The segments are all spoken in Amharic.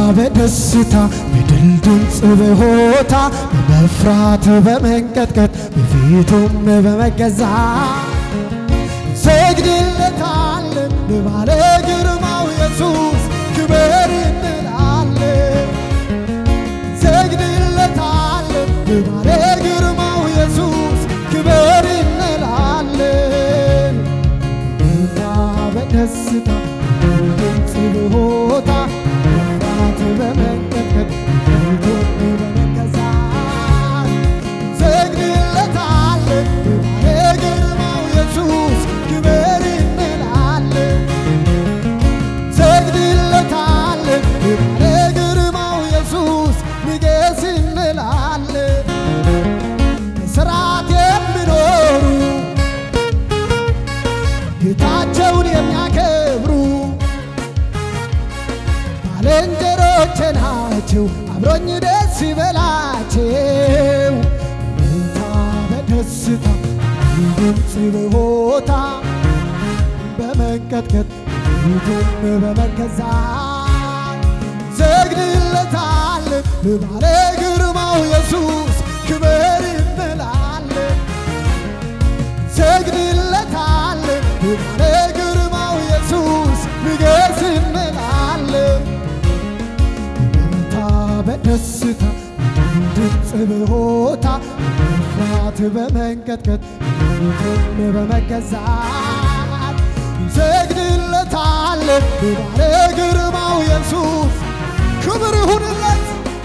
በደስታ በድል ድምፅ በሆታ በመፍራት በመንቀጥቀጥ በፊቱም በመገዛት ሰግድለታለን በባለ ግርማው ኢየሱስ ክብር እንላለን ሰግድለታለን በባለ ግርማው ኢየሱስ ክብር እንላለን በጌታ በደስታ ድምፅ በሆታ በፍርሃት በመንቀጥቀጥ በፊቱም በመገዛት ሰግድለታለን በባለ ግርማው ኢየሱስ ክብር እንላለን ሰግድለታለን በባለ ግርማው ኢየሱስ ንገስ እንላለን በሥርዓት የሚኖሩ ጌታቸውን የሚያከብሩ ባልንጀሮቼ ናቸው አብሮኝ ደስ ይበላቸው በእልልታ በደስታ ድምፅ በሆታ በመንቀጥቀጥ ፊቱም በመገዛት ሰግድለታለን ለባለ ግርማው ኢየሱስ ክብር እንላለን ሰግድለታለን ለባለ ግርማው ኢየሱስ ንገስ እንላለን በእልልታ በደስታ ድምፅ በሆታ በፍርሃት በመንቀጥቀጥ ፊቱም በመገዛት ሰግድለታለን በባለ ግርማው ኢየሱስ ክብር ይሁንለት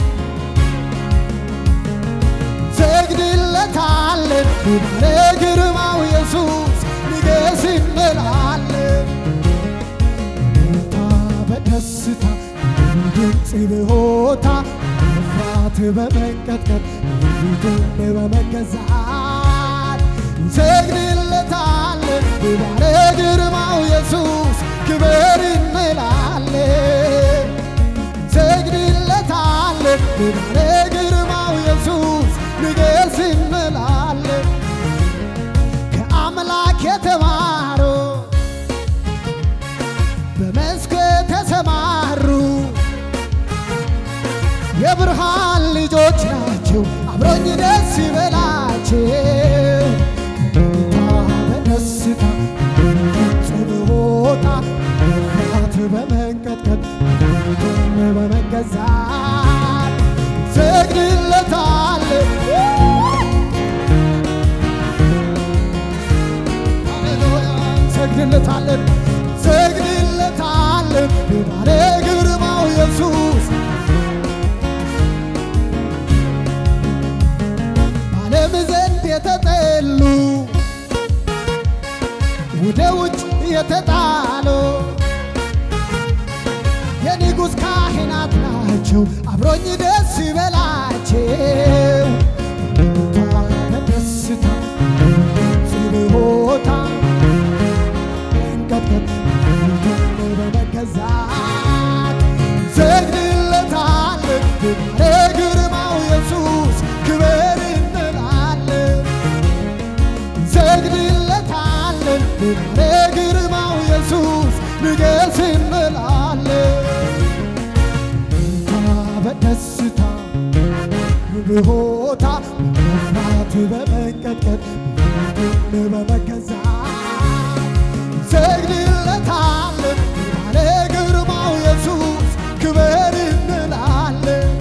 ሰግድለታለን በባለ ግርማው ኢየሱስ ንገስ እንላለን በደስታ በደስታ ድምፅ በሆታ በፍርሃት በመንቀጥቀጥ ፊቱም በመገዛት ሰግድለታለን በባለ ግርማው ኢየሱስ ክብር እንላለን ሰግድለታለን በባለ ግርማው ኢየሱስ ንገስ እንላለን ከአምላክ የተማሩ በመስክ የተሰማሩ የብርሃን ልጆች ናቸው አብሮኝ ደስ ይበላቸው በጌታ በደስታ ድምፅ በሆታ በፍርሃት በመንቀጥቀጥ ፊቱም በመገዛት ሰግድለታለን ሃሌሉያ ሰግድለታለን ሰግድለታለን በባለ ግርማው ኢየሱስ በዓለም ዘንድ የተጠሉ ወደ ውጭ የተጣሉ የንጉሥ ካህናት ናቸው አብሮኝ ደስ ይበላቸው በደስታ በደስታ ድምፅ በሆታ መንቀጥቀጥ ፊቱም በመገዛት ሰግድለታለን በባለ ግርማው ኢየሱስ ክብር እንላለን ሰግድለታለን በባለ ግርማው ኢየሱስ ንገስ እንላለን በጌታ በደስታ በሆታ በመፍራት በመንቀጥቀጥ ፊቱም በመገዛት ሰግድለታለን ባለ ግርማው ኢየሱስ ክብር እንላለን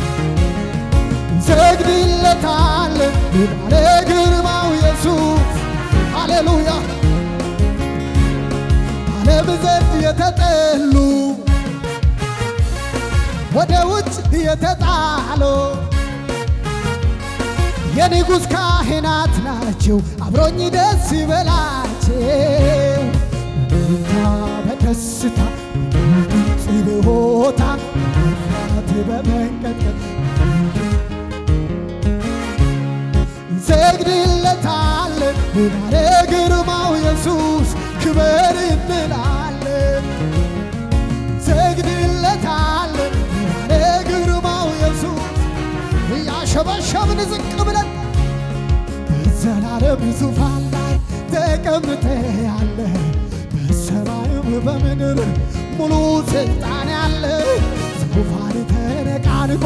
ሰግድለታለን ባለ ግርማው ኢየሱስ ሃሌሉያ ዓለም ዘንድ የተጠሉ ወደ ውጭ የተጣሉ የንጉሥ ካህናት ናቸው አብሮኝ ደስ ይበላቸው በደስታ በደስታ ድምፅ በሆታ በፍርሃት በመንቀጥቀጥ እንሰግድለታለን ባለ ግርማው ኢየሱስ ክብር እንላለን እንሰግድለታለን ባለ ግርማው ኢየሱስ እያሸበሸብን ዝቅ ብለን በዘላለም ዙፋን ላይ ተቀምጠ ያለ በሰማይም በምድር ሙሉ ስልጣን ያለ ዙፋን ተያዘ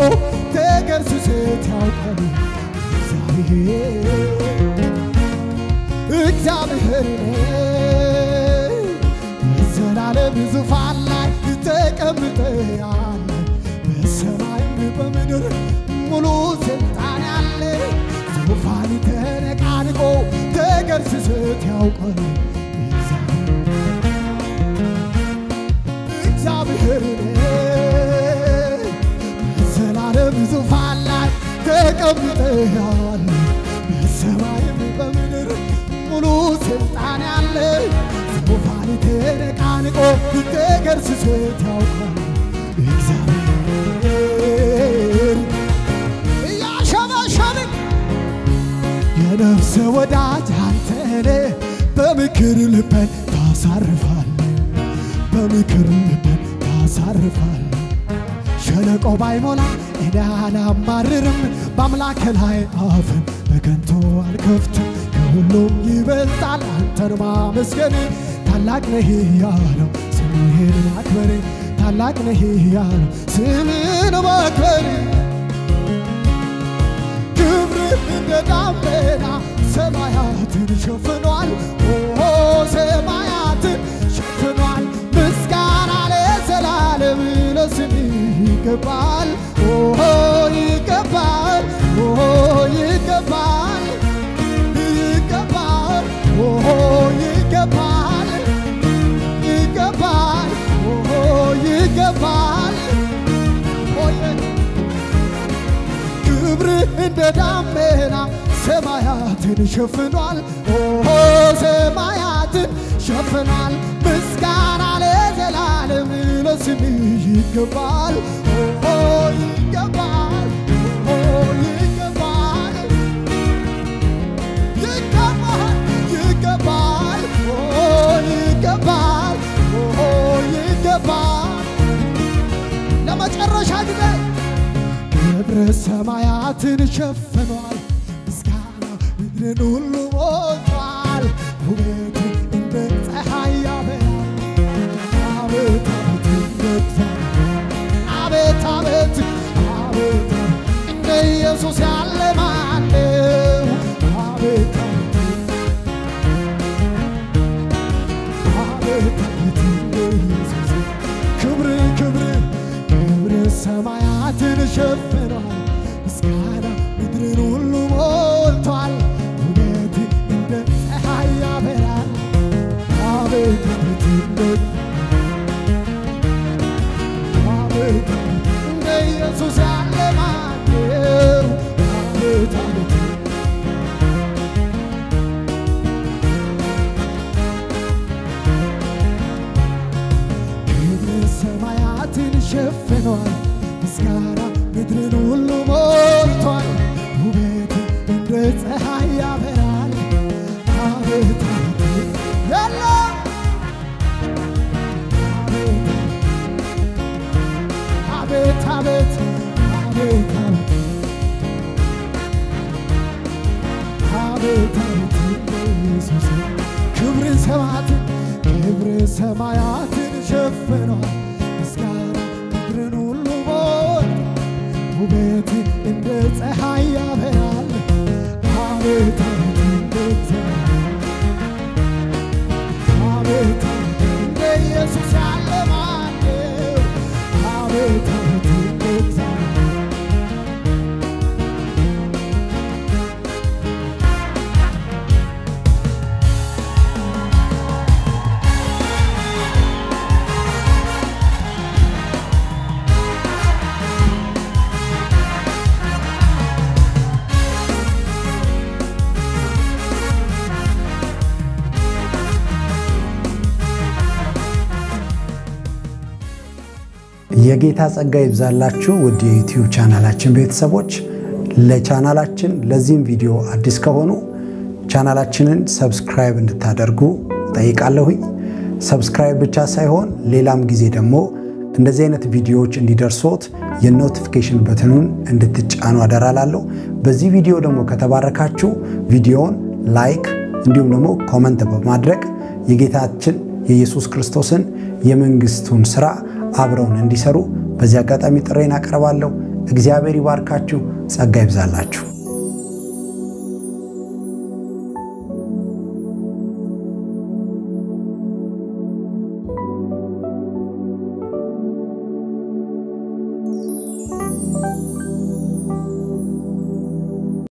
ተገርስሰት ያውቃል እግዚአብሔር እግዚአብሔር በዘላለም ዙፋን ላይ ተቀምጠሃል በሰማይም በምድር ሙሉ ስልጣን ያለ ዙፋን ተነቃንቆ ተገርስሰት ያውቃል እግዚአብሔር በዘላለም ዙፋን ላይ ተቀምጠሃል በሰማይም በምድር ሙሉ ስልጣን ያለ ዙፋን ተነቃንቆ ተገርስሰት ያውቃል እግዚአብሔር እያሸበሸብን የነፍስ ወዳጅ አንተነ በምክር ልበን ታሳርፋል በምክር ልበን ታሳርፋል ሸለቆ ባይሞላ እኔ አላማርርም በአምላክ ላይ አፍን በከንቱ አልከፍትም ከሁሉም ይበልጣል አንተን ማመስገን ታላቅ ነህ ያለው ስምህን ማክበር ታላቅ ነህ ያለው ስምህን ማክበር ክብርህ እንደ ደመና ሰማያትን ሸፍኗል ኦ ሰማያትን ሸፍኗል ምስጋና ለዘላለም ለስምህ ይገባል ኦ ይገባል ኦ ይገባል ይገባል ኦ ይገባል ይገባል ኦ ይገባል ክብር እንደ ዳመና ሰማያትን ሸፍኗል ኦ ሰማያትን ሸፍኗል ምስጋና ለዘላለም ለስምህ ይገባል ኦ ይገባል ኦ ይገባል ይገባል ይገባል ኦ ይገባል ኦ ይገባል ለመጨረሻ ጊዜ ክብር ሰማያትን ሸፍኗል ምስጋና ምድርን ሁሉ ሞልቷል ውበት እንደ ፀሐይ ያበራል አቤት አቤት እንደ እግዚአብሔር አቤት አቤት አቤት እንደ ኢየሱስ ያለ ማነው አቤት አቤት አቤት እንደ ኢየሱስ ክብር ክብር ክብር ሰማያትን ሸፍኗል ምስጋና ምድርን ሁሉ ሞልቷል ውበት እንደ ፀሐይ ያበራል አቤት አቤት እንደ አቤት እንደ ኢየሱስ ያለ ማነው አቤት አቤት ክብር ሰማያትን ሸፍኗል ምስጋና ምድርን ሁሉ ሞልቷል ውበት እንደ ፀሐይ ያበራል አቤት አቤት የለም አቤት አቤት አቤት አቤት አቤት ኢየሱስ ክብር ሰማያትን ክብር ሰማያትን ሸፍኗል ምስጋና ምድርን ሁሉ ሞል ውበት እንደ ፀሐይ ያበራል አቤት አቤት እንደ እግዚአብሔር አቤት አቤት እንደ ኢየሱስ ያለ ማነው አቤት አቤት እንደ እግዚአብሔር የጌታ ጸጋ ይብዛላችሁ ውድ የዩቲዩብ ቻናላችን ቤተሰቦች። ለቻናላችን ለዚህም ቪዲዮ አዲስ ከሆኑ ቻናላችንን ሰብስክራይብ እንድታደርጉ ጠይቃለሁኝ። ሰብስክራይብ ብቻ ሳይሆን ሌላም ጊዜ ደግሞ እንደዚህ አይነት ቪዲዮዎች እንዲደርሶት የኖቲፊኬሽን በትኑን እንድትጫኑ አደራላለሁ። በዚህ ቪዲዮ ደግሞ ከተባረካችሁ ቪዲዮውን ላይክ እንዲሁም ደግሞ ኮመንት በማድረግ የጌታችን የኢየሱስ ክርስቶስን የመንግስቱን ስራ አብረውን እንዲሰሩ በዚህ አጋጣሚ ጥሬን አቀርባለሁ። እግዚአብሔር ይባርካችሁ፣ ጸጋ ይብዛላችሁ።